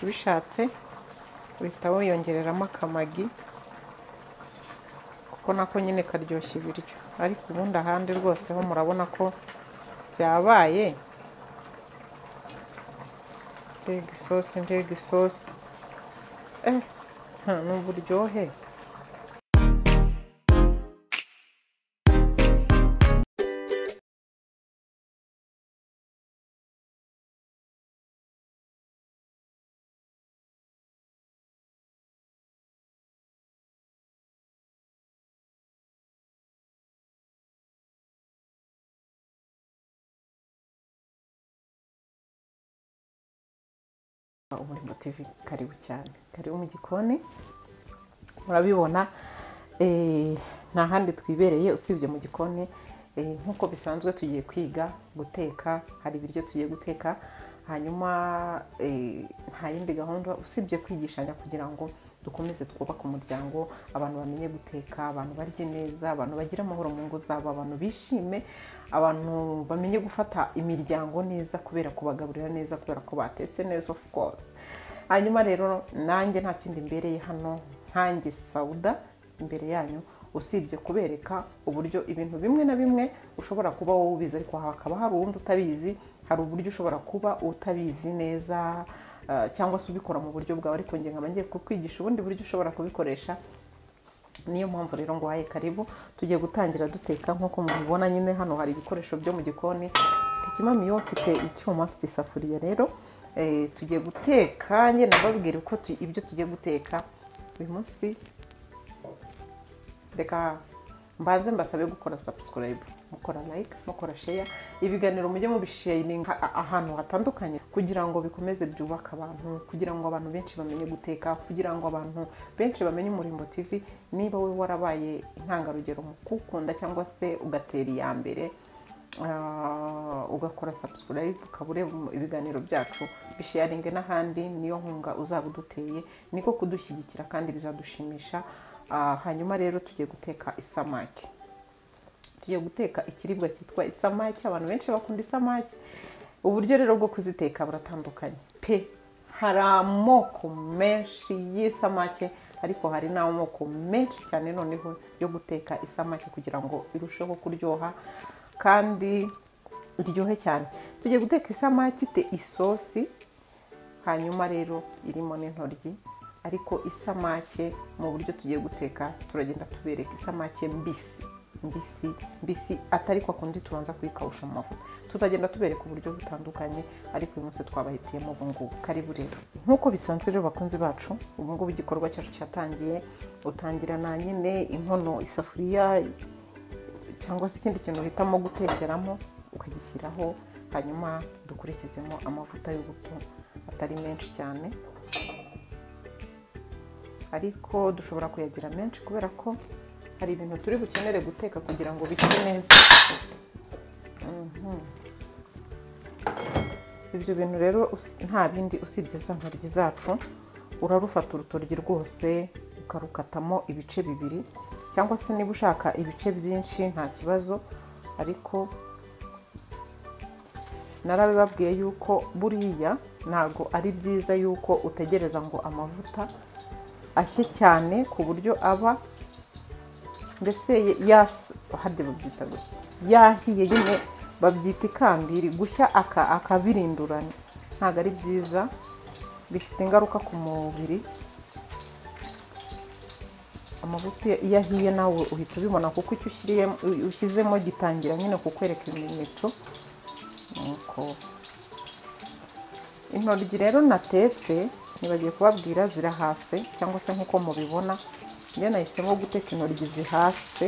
ubishatse uhita wiyongereramo akamagi kuko nako nyine karyoshya ibiryo ariko ubundi ahandi rwose ho murabona ko byabaye mbega isosi mbega isosi eh nta n'uburyohe umurimo tv karibu cyane karibu mu gikoni murabibona eh, nta handi twibereye usibye mu gikoni eh, nk'uko bisanzwe tugiye kwiga guteka hari ibiryo tugiye guteka hanyuma eh, nta yindi gahunda usibye kwigishanya kugira ngo dukomeze twubake umuryango abantu bamenye guteka abantu barye neza abantu bagire amahoro mu ngo zabo abantu bishime abantu bamenye gufata imiryango neza kubera kubagaburira neza kubera ko batetse neza of course hanyuma rero nanjye nta kindi mbereye hano nkanjye sawuda imbere yanyu usibye kubereka uburyo ibintu bimwe na bimwe ushobora kuba wowe ubizi ariko hakaba hari uwundi utabizi hari uburyo ushobora kuba utabizi neza ah, cyangwa se ubikora mu buryo bwawe ariko nge nkaba ngiye kukwigisha ubundi buryo ushobora kubikoresha niyo mpamvu rero ngo waye karibu tugiye gutangira duteka nk'uko mubibona nyine hano hari ibikoresho byo mu gikoni mfite ikimamiyo mfite icyuma mfite isafuriya rero eh, tugiye guteka njye nababwira uko tu- ibyo tugiye guteka uyu munsi reka mbanze mbasabe gukora subscribe mukora like mukora share ibiganiro mujye mubisharinga ahantu hatandukanye kugira ngo bikomeze byubake abantu kugira ngo abantu benshi bamenye guteka kugira ngo abantu benshi bamenye umurimbo tv niba we warabaye intangarugero mu kukunda cyangwa se ugatera iya mbere Ah, ugakora subscribe ukaba ureba mu- ibiganiro byacu bisharinge n'ahandi niyo nkunga uzaba uduteye niko kudushyigikira kandi bizadushimisha Ah, hanyuma rero tugiye guteka isamaki tugiye guteka ikiribwa cyitwa isamaki abantu benshi bakunda isamaki uburyo rero bwo kuziteka buratandukanye pe hari amoko menshi y'isamake ariko hari n'amoko menshi cyane noneho yo guteka isamake kugira ngo irusheho kuryoha kandi iryohe cyane tugiye guteka isamaki ifite isosi hanyuma rero irimo n'intoryi ariko isamake mu buryo tugiye guteka turagenda tubereka isamake mbisi mbisi mbisi atari kwa kundi tubanza kuyikawusha mu mavuta tuzagenda tubereka uburyo butandukanye ariko uyu munsi twabahitiyemo ubu ngubu karibu rero nk'uko bisanzwe rero bakunzi bacu ubu ngubu igikorwa cyacu cyatangiye utangirana nyine inkono isafuriya cyangwa se ikindi kintu uhitamo gutekeramo ukagishyiraho hanyuma dukurikizemo amavuta y'ubuto atari menshi cyane ariko dushobora kuyagira menshi kubera ko hari ibintu turi bukenere guteka kugira ngo bishye neza Mhm. ibyo bintu rero usi- nta bindi usibye za ntoryi zacu urarufata urutoryi rwose ukarukatamo ibice bibiri cyangwa se niba ushaka ibice byinshi nta kibazo ariko narabibabwiye yuko buriya ntabwo ari byiza yuko utegereza ngo amavuta ashye cyane ku buryo aba mbese yas hadi babyita gutya yahiye nyine babyita ikambiri gushya aka akabirindurana ntabwo ari byiza bifite ingaruka ku mubiri amavuta iyo- iyo ahiye nawe uhita ubibona kuko icyo ushyiriyemo ushyizemo gitangira nyine kukwereka ibimenyetso nuko intoryi rero natetse nibagiye kubabwira zirahase cyangwa se nk'uko mubibona njye nahisemo guteka intoryi zihase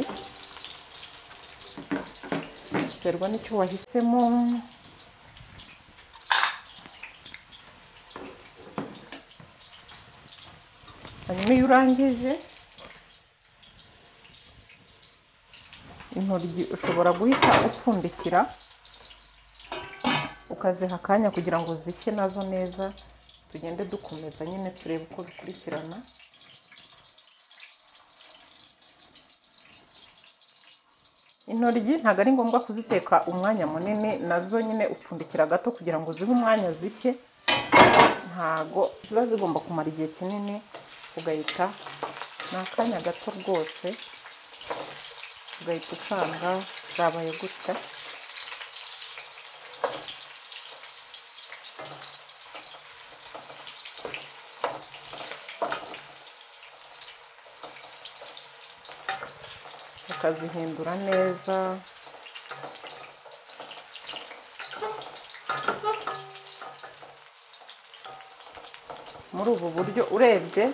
biterwa n'icyo wahisemo hanyuma iyo urangije intoryi ushobora guhita upfundikira ukaziha akanya kugira ngo zishye nazo neza tugende dukomeza nyine turebe uko bikurikirana intoryi ntabwo ari ngombwa kuziteka umwanya munini nazo nyine upfundikira gato kugira ngo zibe umwanya zishye ntago ziba zigomba kumara igihe kinini ugahita ni akanya gato rwose ugahita usanga zabaye gutya ukazihindura neza muri ubu buryo urebye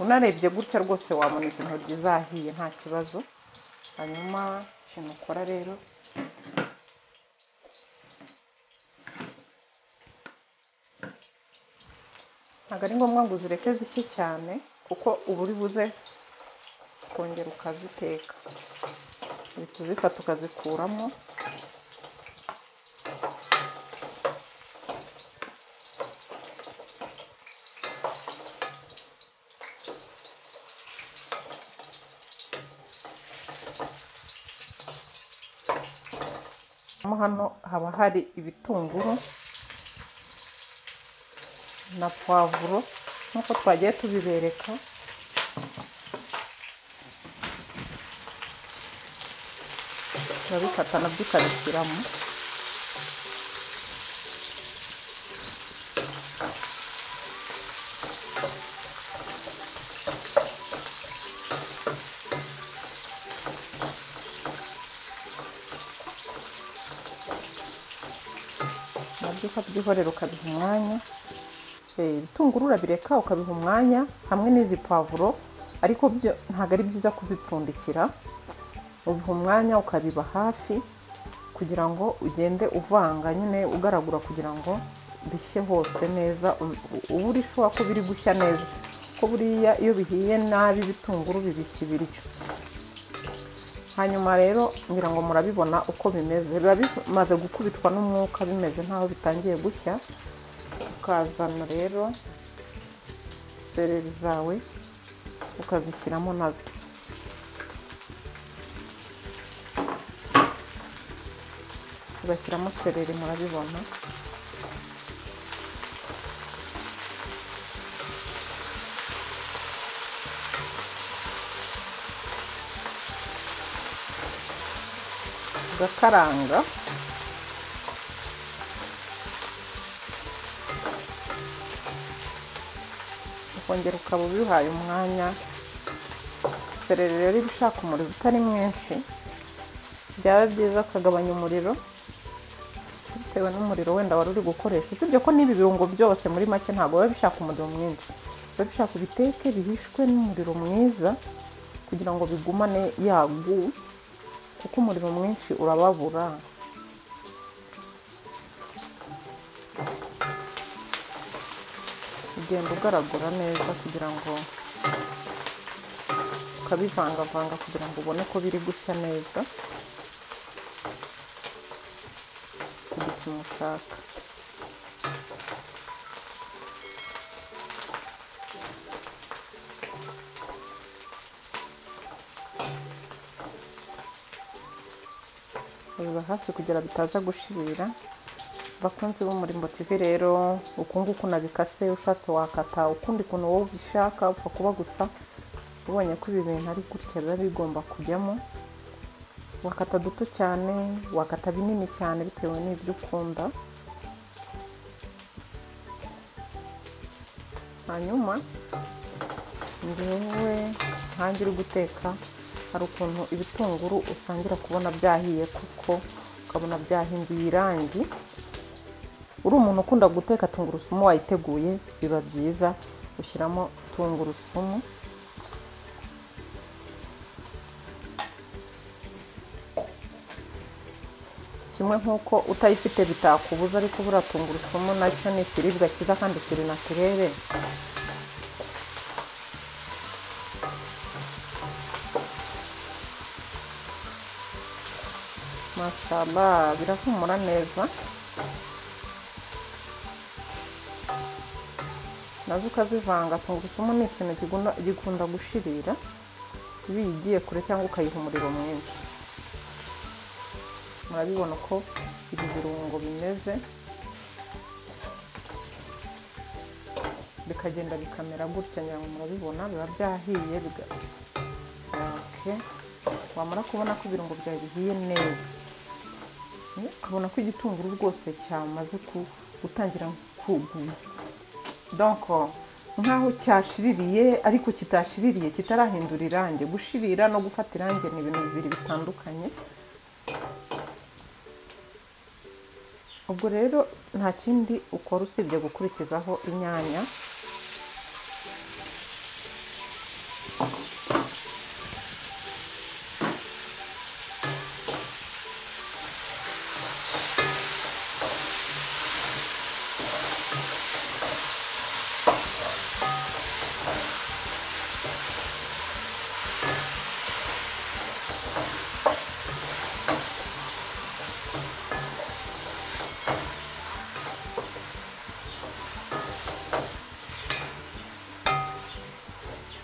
unarebye gutya rwose wabona izi ntoryi zahiye nta kibazo hanyuma ikintu ukora rero ntabwo ari ngombwa ngo uzireke zishye cyane kuko uba uri buze kongera ukaziteka uhita uzifata ukazikuramo mo hano haba hari ibitunguru na puwavuro nk'uko twagiye tubibereka urabifata nabyo ukabishyiramo nabyo ukabyihorera ukabiha umwanya Eh, ibitunguru urabireka ukabiha umwanya hamwe n'izi pavuro ariko byo ntabwo ari byiza kubipfundikira ubiha umwanya ukabiba hafi kugira ngo ugende uvanga nyine ugaragura kugira ngo bishye hose neza u- uba uri shuwa ko biri gushya neza ko buriya iyo bihiye nabi ibitunguru bibishya ibiryo hanyuma rero ngira ngo murabibona uko bimeze biba bimaze gukubitwa n'umwuka bimeze nk'aho bitangiye gushya ukazana rero seleri zawe ukazishyiramo nazo ugashyiramo sereri murabibona ugakaranga ukongera ukaba ubihaye umwanya sereri rero iba ishaka umuriro utari mwinshi byaba byiza ukagabanya umuriro bitewe n'umuriro wenda wari uri gukoresha usibye ko n'ibi birungo byose muri make ntabwo biba bishaka umuriro mwinshi biba bishaka ubiteke bihishwe n'umuriro mwiza kugira ngo bigumane yagu kuko umuriro mwinshi urababura ugenda ugaragura neza kugira ngo ukabivangavanga kugira ngo ubone ko biri gushya neza ku gipimo ushaka biba hafi kugira bitaza gushirira bakunzi b'umurimbo tv rero uku nguku nabikase ushatse wakata ukundi kuntu wowe ubishaka upfa kuba gusa ubonye ko ibi bintu ari gutya biba bigomba kujyamo wakata duto cyane wakata binini cyane bitewe n'ibyo ukunda hanyuma ngewe nkange uri guteka hari ukuntu ibitunguru usangira kubona byahiye kuko ukabona byahinduye irangi uri umuntu ukunda guteka tungurusumu wayiteguye biba byiza ushyiramo tungurusumu kimwe nk'uko utayifite bitakubuza ariko buriya tungurusumu nacyo ni ikiribwa cyiza kandi kiri naturere mashaba birahumura neza nazo ukazivanga tungurusumu ni ikintu kigunda- gikunda gushirira iyo uyigiye kure cyangwa ukayiha umuriro mwinshi murabibona uko ibi birungo bimeze bikagenda bikamera gutya nyawe murabibona biba byahiye biga- Okay. wamara kubona ko ibirungo byawe bihiye neza Mm, ukabona ko igitunguru rwose cyamaze ku- gutangira kuguma donc nk'aho cyashiririye ariko kitashiririye kitarahindura irangi gushirira no gufata irangi ni ibintu bibiri bitandukanye ubwo rero nta kindi ukora usibye gukurikizaho inyanya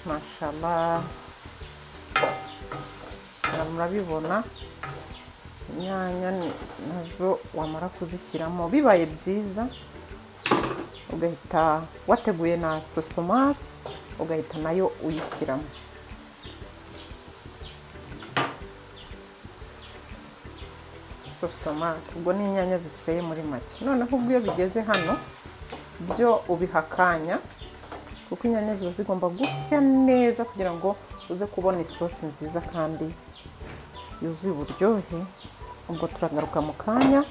mashallah Aha murabibona inyanya ni- nazo wamara kuzishyiramo bibaye byiza ugahita wateguye na sosomati ugahita nayo uyishyiramo sosomati ubwo ni inyanya ziseye muri make noneho ubwo iyo bigeze hano byo ubiha akanya kuko inyanya ziba zigomba gushya neza kugira ngo uze kubona isosi nziza kandi yuzuye uburyohe ubwo turagaruka mu kanya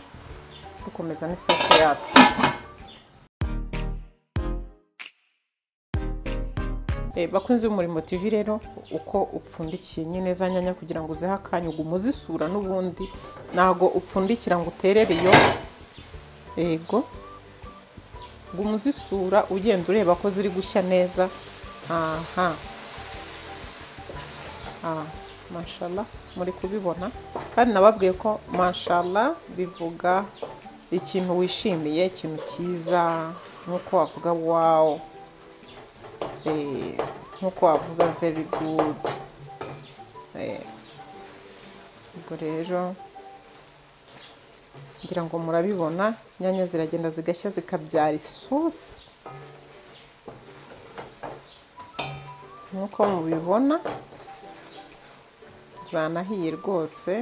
dukomeza n'isosi yacu Eh, bakunzi b'umurimo tv rero uko upfundikiye nyine za nyanya kugira ngo uzihe akanya ugume uzisura n'ubundi ntago upfundikira ngo uterere iyo yego guma uzisura ugenda ureba ko ziri gushya neza aha aha mashala muri kubibona kandi nababwiye ko mashala bivuga ikintu wishimiye ikintu cyiza nk'uko wavuga wawo Eh, nk'uko wavuga very good Eh, ubwo rero ngira ngo murabibona inyanya ziragenda zigashya zikabyara isosi nk'uko mubibona zanahiye rwose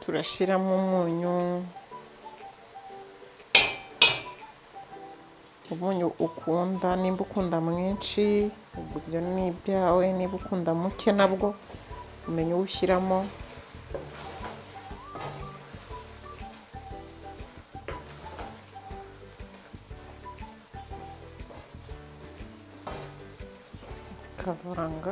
turashyiramo umunyu umunyu ukunda nimba ukunda mwinshi ubwo ibyo ni ibyawe niba ukunda muke nabwo umenya uwo ushyiramo kavanga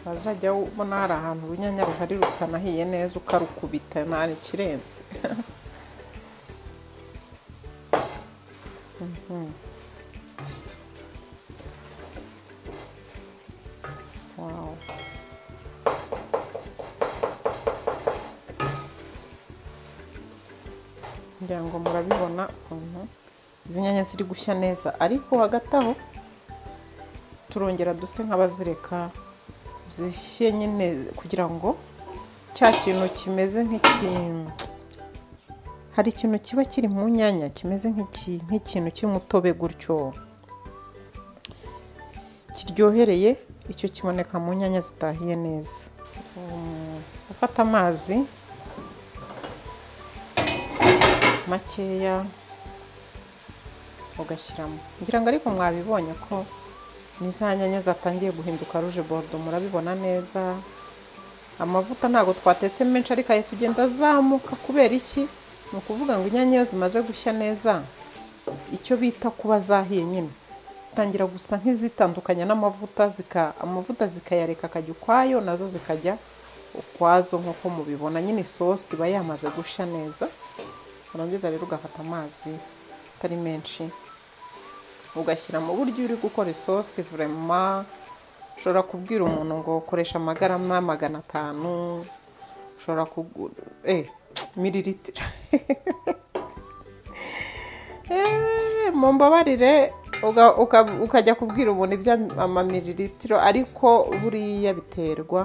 wazajya ubona hari ahantu urunyanya ruhari rutanahiye neza ukarukubita ntari ikirenze Mhm. Wow. ngira ngo murabibona ukuntu izi nyanya ziri gushya neza ariko hagati aho turongera duse nk'abazireka zishye nyine kugira ngo cya kintu kimeze nk'ikintu hari ikintu kiba kiri mu nyanya kimeze nk'iki- nk'ikintu cy'umutobe gutyo kiryohereye icyo kiboneka mu nyanya zitahiye neza Um, ufata amazi makeya ugashyiramo ngira ngo ariko mwabibonye ko ni za nyanya zatangiye guhinduka ruje borudo murabibona neza amavuta ntabwo twatetse menshi ariko ari kugenda azamuka kubera iki ni ukuvuga ngo inyanya iyo zimaze gushya neza icyo bita kuba zahiye nyine zitangira gusa nk'izitandukanya n'amavuta zika amavuta zikayareka akajya ukwayo nazo zikajya ukwazo nk'uko mubibona nyine isosi iba yamaze gushya neza warangiza rero ugafata amazi atari menshi ugashyira mu buryo uri gukora isosi vurema ushobora kubwira umuntu ngo koresha amagarama magana atanu ushobora kugura eh mililitiro Eh, mumbabarire uga- uka- ukajya kubwira umuntu iby'amamililitiro ariko buriya biterwa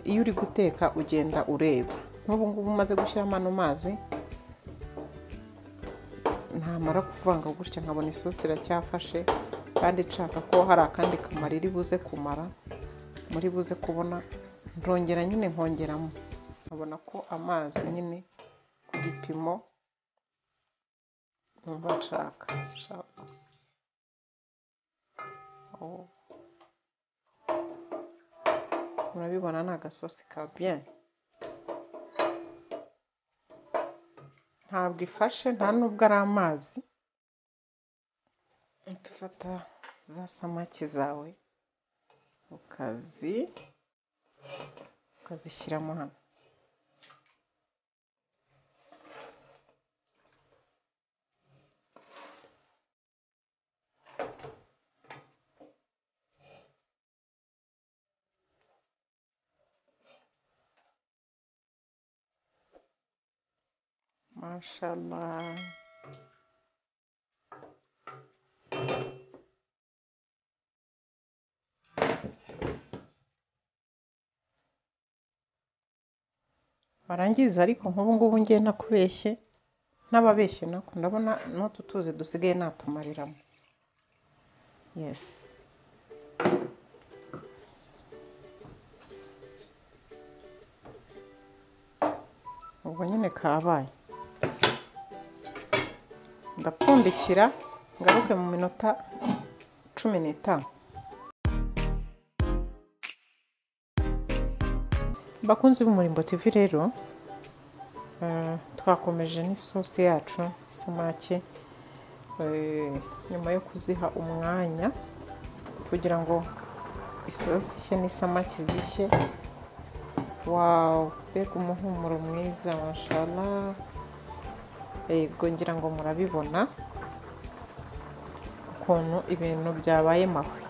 iyo uri guteka ugenda ureba nk'ubu ngubu umaze gushyiramo ano mazi ntamara kuvanga gutya nkabona isosi iracyafashe kandi nshaka ko hari akandi kamaro iri buze kumara muri buze kubona ndongera nyine nkongeramo nkabona ko amazi nyine ku gipimo numva nshaka nshaka Oh. murabibona ni agasosi ka bien ntabwo ifashe nta nubwo ari amazi tufata za samaki zawe ukazi ukazishyiramo hano mashallah barangiza ariko nk'ubu ngubu ngiye nakubeshye n'ababeshye nako ndabona n'utu tuzi dusigaye natumariramo yesi ubwo nyine kabaye ndapfundikira ngaruke mu minota cumi n'itanu bakunzi b'umurimbo tv rero eh, twakomeje n'isosi yacu samaki eh, nyuma yo kuziha umwanya kugira ngo isosi ishye n'isamaki zishye wawu mbega umuhumuro mwiza mashala yego ngira ngo murabibona ukuntu ibintu byabaye mahwe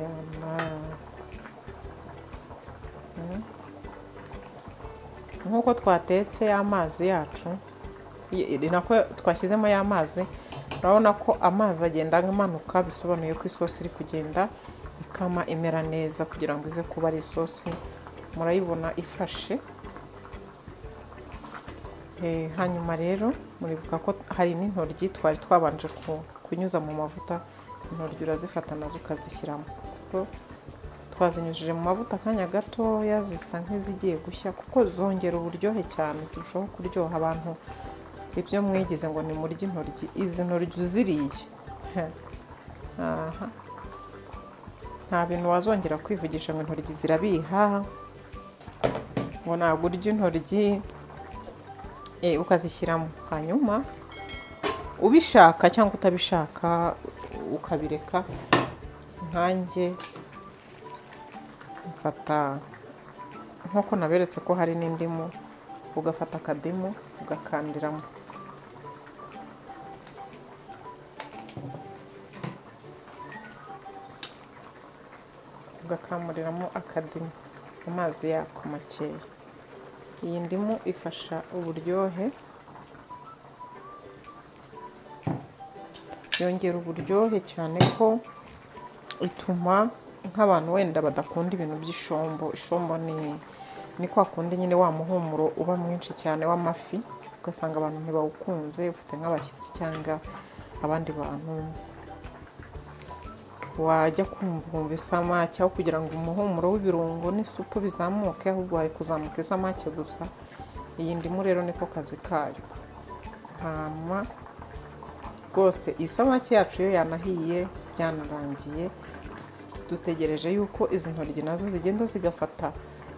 Yama. Mm. nk'uko twatetse ya mazi yacu i- i- nako twashyizemo ya mazi urabona ko amazi agenda amanuka bisobanuye ko isosi iri kugenda ikama imera neza kugira ngo ize kuba ari isosi murayibona ifashe Eh, hanyuma rero muribuka ko hari n'intoryi twari twabanje ku- kunyuza mu mavuta intoryi urazifata nazo ukazishyiramo kuko twazinyujije mu mavuta akanya gatoya zisa nk'izigiye gushya kuko zongera uburyohe cyane zirushaho kuryoha abantu ibyo mwigize ngo ni murye intoryi izi ntoryi uziriye heh, aha nta bintu wazongera kwivugisha ngo intoryi zirabiha ngo ntabwo urya intoryi eh, ukazishyiramo hanyuma ubishaka cyangwa utabishaka ukabireka nkanjye mfata nk'uko naberetse ko hari n'indimu ugafata akadimu ugakandiramo ugakamuriramo akadimu amazi yako makeya iyi ndimu ifasha uburyohe yongera uburyohe cyane ko ituma nk'abantu wenda badakunda ibintu by'ishombo ishombo ni ni kwa kundi nyine wa muhumuro uba mwinshi cyane w'amafi ugasanga abantu ntibawukunze ufite nk'abashyitsi cyangwa abandi bantu wajya kumva wumva isamake aho kugira ngo umuhumuro w'ibirungo n'isupu bizamuke ahubwo hari kuzamuka isamake gusa iyi ndimu rero niko kazi kayo hanyuma rwose iyi samake yacu iyo yanahiye byanarangiye dutegereje yuko izi ntoryi nazo zigenda zigafata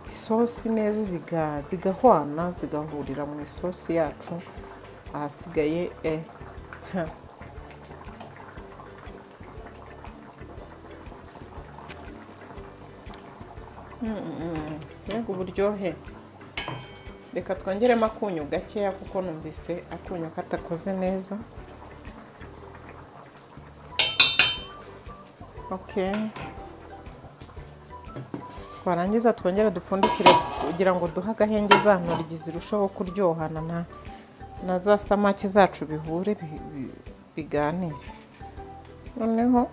isosi neza ziga- zigahwana zigahurira mu isosi yacu ahasigaye eh, mbega uburyohe reka twongeremo akunyu gakeya kuko numvise akunyu katakoze neza ok twarangiza twongere dupfundikire kugira ngo duhe agahenge za ntoryi zirusheho kuryohana na, na za samaki zacu bihure bi- bi- biganire noneho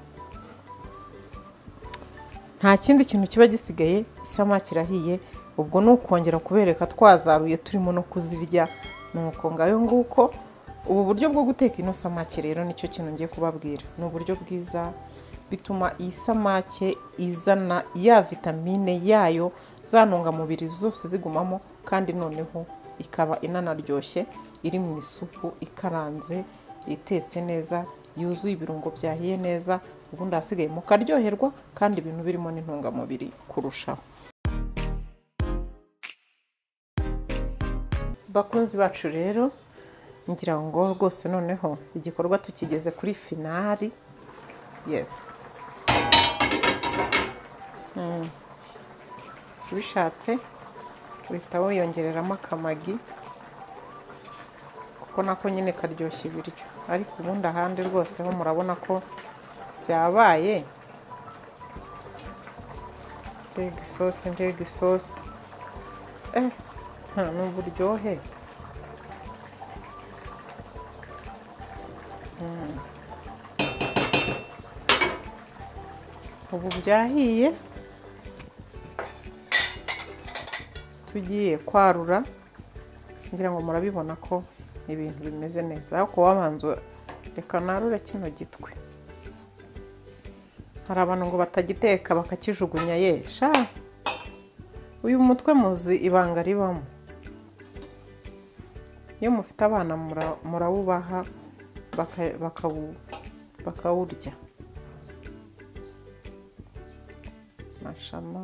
nta kindi kintu kiba gisigaye isamaki irahiye ubwo ni ukongera kubereka twazaruye turimo no kuzirya nuko ngayo nguko ubu buryo bwo guteka ino samake rero nicyo kintu ngiye kubabwira ni uburyo bwiza bituma iyi samake izana ya vitamine yayo za ntungamubiri zose zigumamo kandi noneho ikaba inanaryoshye iri mu isupu ikaranze itetse neza yuzuye ibirungo byahiye neza ubundi ahasigaye mukaryoherwa kandi ibintu birimo n'intungamubiri kurushaho bakunzi bacu rero ngira ngo rwose noneho igikorwa tukigeze kuri finari yesi Mm. ubishatse uhita wiyongereramo akamagi kuko nako nyine karyoshya ibiryo ariko ubundi ahandi rwose ho murabona ko byabaye mbega isosi mbega isosi eh nta n'uburyohe Mm. ubu byahiye tugiye kwarura ngira ngo murabibona ko ibintu bimeze neza ariko wabanza reka narure kino gitwe hari abantu ngo batagiteka bakakijugunya ye sha uyu mutwe muzi ibanga ribamo iyo mufite abana mura- murawubaha baka- bakawu- bakawurya mashama